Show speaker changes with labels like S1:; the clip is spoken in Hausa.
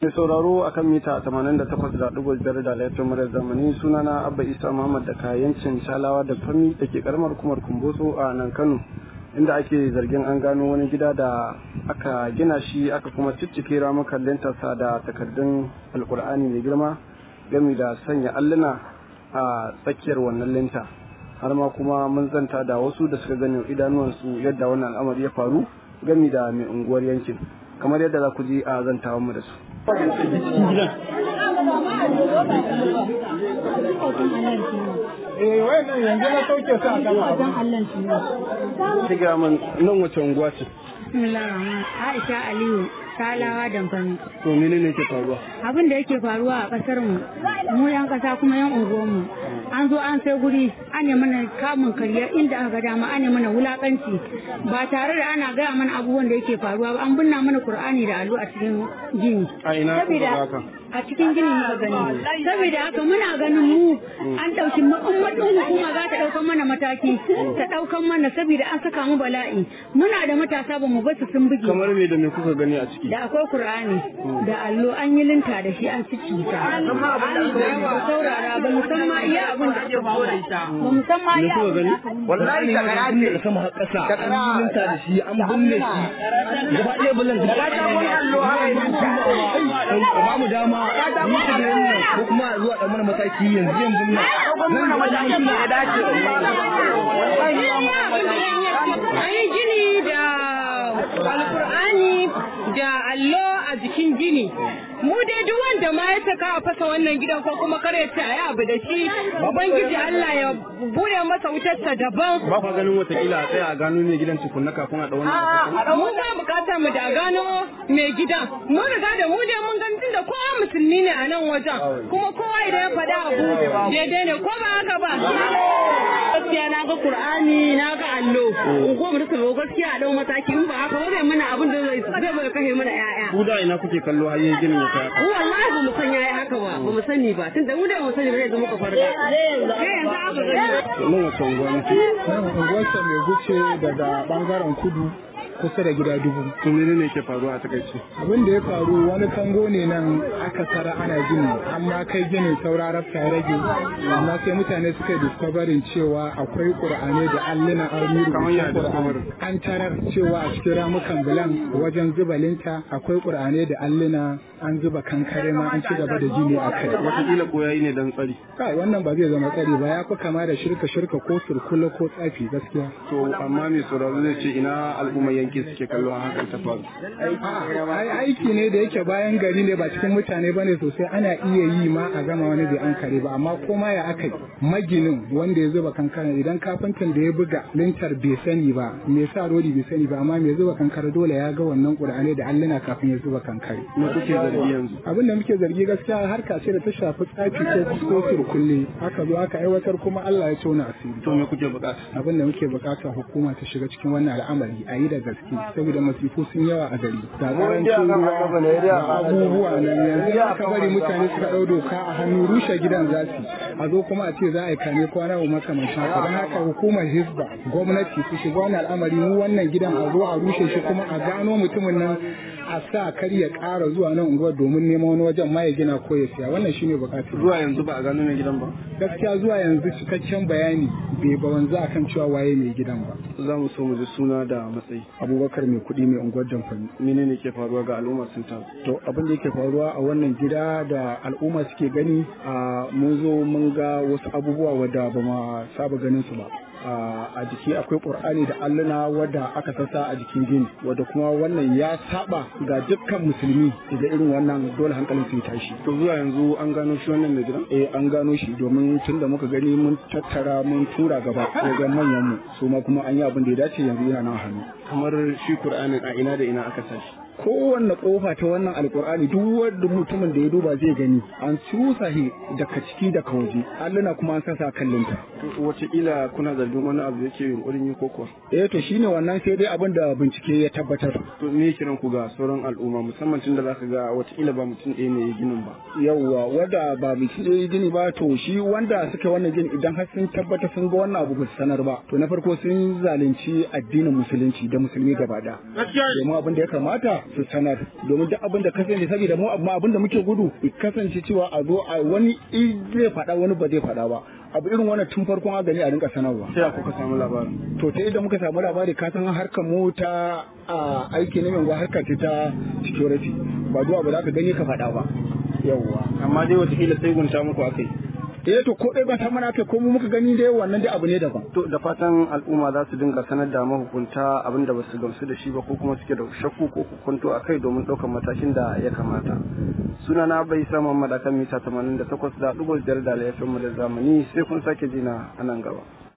S1: Mai sauraro akan mita 88.5 da laifin murar zamani sunana Abba Isa Muhammad da kayancin Shalawa da Fami da ke karamar kumar Kumboso a nan Kano inda ake zargin an gano wani gida da aka gina shi aka kuma ciccike ramukan lintarsa da takardun alkur'ani mai girma gami da sanya alluna a tsakiyar wannan linta har ma kuma mun zanta da wasu da suka gani idanuwansu yadda wannan al'amari ya faru gami da mai unguwar yankin kamar yadda za ku ji a zantawan mu da su
S2: Eh wannan yanzu na sauke su a gaba.
S1: Shiga man nan wace unguwa ce?
S3: Bismillahirrahman Aisha Aliyu Salawa Damfani.
S1: To menene ke faruwa?
S3: Abin da yake faruwa a kasar mu mu yan kasa kuma yan unguwar mu an zo an sai guri an yi mana kamun karya inda aka ga dama an yi mana wulakanci ba tare da ana gaya mana abubuwan da yake faruwa ba an binna mana Qur'ani da allo a cikin gini.
S1: A ina kuka ga haka?
S3: a cikin gini muka gani saboda haka muna ganin mu an ɗauki ummatin hukuma za ta ɗaukan mana mataki ta ɗaukan mana saboda an saka mu bala'i muna da matasa ba mu basu sun buge
S1: Kamar me da me kuka gani a ciki?
S3: da akwai Kur'ani da allo an yi linta da shi an cici ta ba saurara ba mu san ma iya abin da ake ba mu san ma iya
S1: kuka gani?
S2: Wallahi shakara ce.
S4: da sama har ƙasa an yi linta da shi an binne shi gaba ɗaya bulan da
S2: Ka ta wani allo haka yi linta.
S4: ba mu dama yi ta da wannan ko kuma a zuwa ɗan mana mataki yanzu yanzu nan
S2: Ɗaukar mana matakin da ya dace.
S5: An yi gini da alkur'ani da allo a jikin gini. Mu dai duk wanda ma ya saka a fasa wannan gidan ko kuma kar ya ce a yi abu da shi, Ubangiji Allah ya bude masa wutarsa daban.
S1: Ba kwa ganin watakila a tsaya a gano ne gidan tukunna kafin a ɗau wani
S5: Mu ba bukatar mu da gano mai gidan. Mun riga da mu dai mun ganin da kowa musulmi ne a nan wajen. Kuma kowa idan ya faɗa abu daidai ne ko ba haka ba. Gaskiya na ga Kur'ani na ga allo. Ko mu rika gaskiya a dau mataki in ba haka ba zai mana abin da zai zai bai kashe mana 'ya'ya.
S1: Ku da ina kuke kallo har yin ginin ya kai haka?
S5: Mu wallahi ba mu san yayi haka ba, ba mu sani ba. Tunda mu da mu sani ba zai zama ka farga. Sai yanzu aka gani.
S1: To nan wace unguwa ne?
S2: Nan unguwarsa mai guce daga bangaren kudu kusa da gida dubu.
S1: To menene ke faruwa a takaice?
S2: Abin da ya faru wani kango ne nan aka tara ana gini amma kai gini saura rafta ya rage amma sai mutane suka discoverin cewa akwai ƙur'ani da alluna an yi
S1: Kamar ya
S2: rubutun
S1: discover?
S2: Qur'ani. An tarar cewa a cikin ramukan bulan wajen zuba linta akwai ƙur'ani da alluna an zuba kankare ma an ci gaba da gini a kai.
S1: Watakila ko yayi ne dan tsari.
S2: Kai wannan ba zai zama tsari ba ya fi kama da shirka shirka ko surkula ko tsafi gaskiya.
S1: To amma mai sauraro zai ce ina al'ummar yanki suke kallo a hakan ta faru.
S2: ai aiki ne da yake bayan gari ne ba cikin mutane ba ne sosai ana iya yi ma a gama wani bai an kare ba amma koma ya aka yi maginin wanda ya zuba kankara idan kafintan da ya buga lintar bai sani ba me sa rodi bai sani ba amma mai zuba kankara dole ya ga wannan ƙur'ani da alluna kafin ya zuba kankare
S1: Me kuke zargi yanzu?
S2: abin da muke zargi gaskiya harka ce da ta shafi tsafi ko ko surkulle aka zo aka aiwatar kuma Allah ya tona asiri
S1: To me kuke bukata?
S2: abin da muke bukata hukuma ta shiga cikin wannan al'amari a yi da gaske saboda masifu sun yawa a gari ga karancin ruwa da abubuwa nan yanzu aka bari mutane suka ɗau doka a hannu rushe gidan za su a zo kuma a ce za a yi kane kwana wa makamancin haka don haka hukumar hisba gwamnati su shiga wannan al'amari mu wannan gidan a zo a rushe shi kuma a gano mutumin nan a sa kar ya ƙara zuwa nan unguwar domin neman wani wajen ma ya gina ko ya siya wannan shine bukatu
S1: Zuwa yanzu ba a gano mai gidan ba.
S2: gaskiya zuwa yanzu cikakken bayani bai ba wanzu akan cewa waye mai gidan ba
S1: Za mu so mu ji suna da matsayi.
S2: abubakar mai kuɗi mai unguwar jamfani
S1: Menene ke faruwa ga al'ummar sun taru?
S2: to abin da yake faruwa a wannan gida da al'umma suke gani a mun zo mun ga wasu abubuwa wadda ba ma saba ganin su ba a jiki akwai ƙur'ani da alluna wadda aka sassa a jikin gini wadda kuma wannan ya saba ga dukkan musulmi da irin wannan dole hankalin su ya tashi
S1: To zuwa yanzu an gano shi wannan mai gidan?
S2: eh an gano shi domin tun da muka gani mun tattara mun tura gaba wajen manyan mu su ma kuma an yi abin da ya dace yanzu yana nan hannu
S1: Kamar shi Kur'anin a ina da ina aka sa shi.
S2: kowanne kofa ta wannan alkur'ani duk wanda mutumin da ya duba zai gani an cusa shi daga ciki daga waje alluna kuma an sasa kallinta
S1: To wataƙila kuna zargin wani abu da yake yunƙurin yi ko kuwa?
S2: eh to shine wannan sai dai abin da bincike ya tabbatar
S1: To me kiran ku ga sauran al'umma musamman tun da zaka ga wataƙila ba mutum ɗaya ne ya ginin ba.
S2: yawwa wanda ba bincike ya gini ba to shi wanda suka wannan gini idan har sun tabbata sun ga wannan abu ba su sanar ba to na farko sun zalunci addinin musulunci da musulmi gaba ɗaya domin abin da ya kamata su sanar domin duk abin da kasance saboda mu amma abin da muke gudu kasance cewa a zo a wani zai faɗa wani ba zai faɗa ba abu irin wannan tun farkon a gani a rinka sanarwa
S1: sai kuka samu labarin
S2: to ta yadda muka samu labari ka san harkar mu ta aiki na mai harka ce ta security ba duwa ba za ka gani ka faɗa ba yawwa
S1: amma dai watakila sai gunta muku akai
S2: eh to ko dai ba ta mana kai ko mu muka gani dai wannan dai abu ne daban
S1: to da fatan al'umma za su dinga sanar da mahukunta abin da basu gamsu da shi ba ko kuma suke da shakku ko hukunto a kai domin ɗaukar matakin da ya kamata suna na bai sa Muhammad akan mita 88 da ɗigo biyar da laifin mu da zamani sai kun sake jina a nan gaba